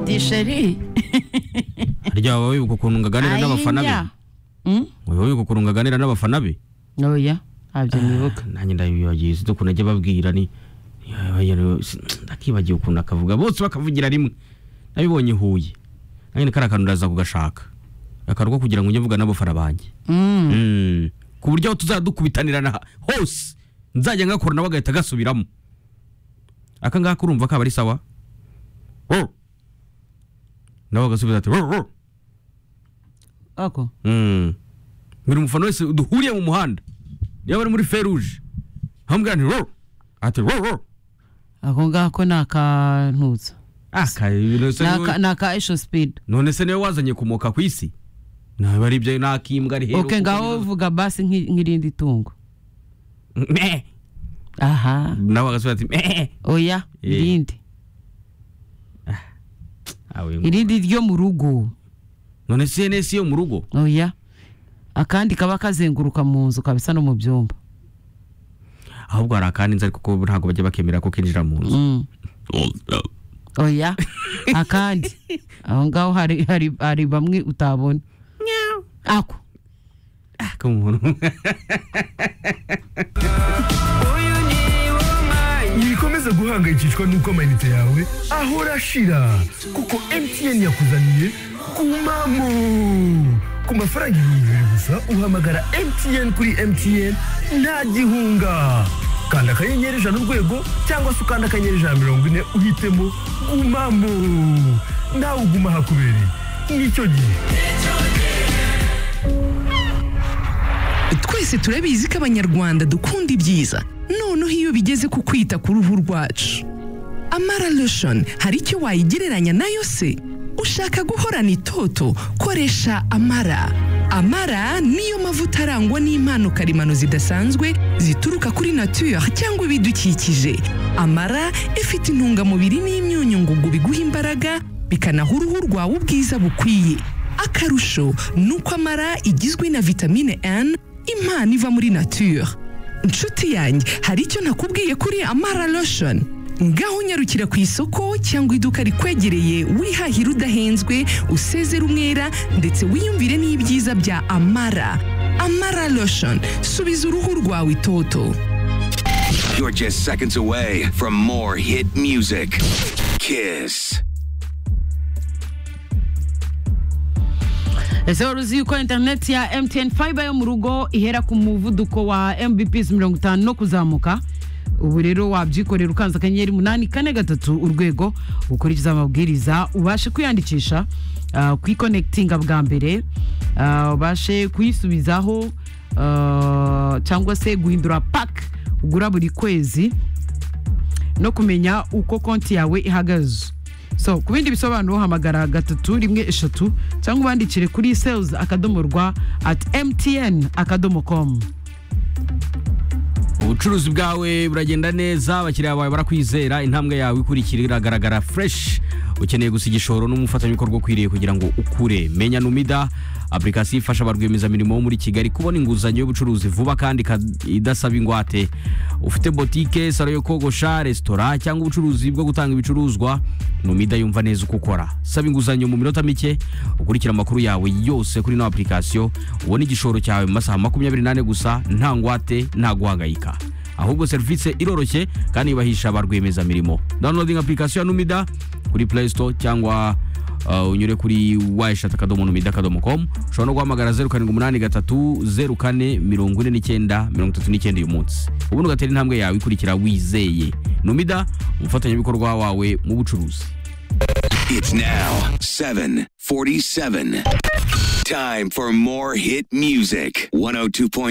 disheri harya wowe wibuka ukuntu ngaganira n'abafana be wowe wibuka ukuntu ngaganira n'abafana be oya ntabyo nibuka nanjye ndabibagiye sinzi ukuntu ajya ababwira ni ndakibagiwe ukuntu akavuga bose bakavugira rimwe nabibonye i huye nanjye kariya kantu ndaza kugashaka akarwa kugira ngo ujye mvuga n'abafana banjye Mm. ku buryo aho tuzajya dukubitanirana hose nzajya ngakora nawe agahita agasubiramo aka ngaka urumva kaba ari sawa Oh. nawe agasubiza ati "Oh, oh." ako Mm. buri mufana wese duhuriye mu muhanda yaba ari muri feruje hamubwira nti "Oh." ati "Oh, oh." ako ngako ni akantutsa Ah, ka- none se Ni niwe- aka- ni aka esho sipidi none se niwe wazanye kumoka ku isi ntabwo ari ibyo nakimbwa rero oke kuko ngaho nibaza- vuga basi nk'i- nk'irindi tungo Meh. aha nawe agasubiza ati "Meh." oya Eh. irindi Ah, we ngo- irindi ryo mu rugo none se ihene si yo mu rugo oya akandi kaba kazenguruka mu nzu kabisa no mu byumba ahubwo hari akandi nzi ariko ko ntabwo bajya bakemera ko kinjira mu nzu Mm. oya akandi aho ngaho hari, hari, hari bamwe utabona ako Ah, ko umuntu ntibikomeze guhangayikishwa n'uko amayinite yawe ahora ashira kuko mtn yakuzaniye kumamu ku mafaranga ibihumbi bibiri gusa uhamagara mtn kuri mtn nta gihunga kanda akanyenyeri ijana urwego cyangwa se ukanda akanyenyeri ijana na mirongo ine uhitemo gumamu nawe uguma ahakubereye nicyo gihe twese turabizi ko abanyarwanda dukunda ibyiza noneho iyo bigeze ku kwita ku ruhu rwacu amara lotion hari icyo wayigereranya nayo se ushaka guhorana itoto koresha amara amara niyo mavuta arangwa n'impano karemano zidasanzwe zituruka kuri nature cyangwa ibidukikije amara ifite intungamubiri n'imyunyu ngugu biguha imbaraga bikanaha uruhu rwawe ubwiza bukwiye akarusho ni uko amara igizwe na vitamine N impano iva muri nature inshuti yanjye hari icyo nakubwiye kuri amara lotion ngaho unyarukira ku isoko cyangwa iduka rikwegereye wihahira udahenzwe usezere umwera ndetse wiyumvire n'ibyiza bya amara amara lotion subiza uruhu rwawe itoto You're just seconds away from more hit music. Kiss. ese wari uzi yuko interineti ya mtn fiber yo mu rugo ihera ku muvuduko wa mbps mirongo itanu no kuzamuka ubu rero wabyikorera ukanze akanyenyeri umunani kane gatatu urwego ukurikiza amabwiriza ubashe kwiyandikisha ah, kuyikonekitinga bwa mbere ah, ubashe kuyisubizaho ah, cyangwa se guhindura paki ugura buri kwezi no kumenya uko konti yawe ihagaze so ku bindi bisobanuro hamagara gatatu rimwe eshatu cyangwa ubandikire kuri sales akadomo rwa at mtn akadomo com ubucuruzi bwawe buragenda neza abakiriya bawe barakwizera intambwe yawe ikurikira iragaragara fresh ukeneye gusa igishoro n'umufatanyabikorwa ukwiriye kugira ngo ukure menya numida apurikasiyo ifasha ba rwiyemezamirimo bo muri kigali kubona inguzanyo y'ubucuruzi vuba kandi ka- idasaba ingwate ufite botike salo yo kogosha resitora cyangwa ubucuruzi bwo gutanga ibicuruzwa numida yumva neza uko ukora saba inguzanyo mu minota mike ukurikira amakuru yawe yose kuri ino apurikasiyo ubone igishoro cyawe mu masaha makumyabiri n'ane gusa nta ngwate nta guhangayika ahubwo serivisi iroroshye kandi yubahisha ba rwiyemezamirimo downloading apurikasiyo ya numida kuri play store cyangwa uh, unyure kuri wayishati akadomo numida akadomo com ushobora no guhamagara zeru karindwi umunani gatatu zeru kane mirongo ine n'icyenda mirongo itatu n'icyenda uyu munsi ubundi ugatera intambwe yawe ikurikira wizeye numida umufatanyabikorwa wawe mu bucuruzi It's now 747. Time for more hit music. 102.3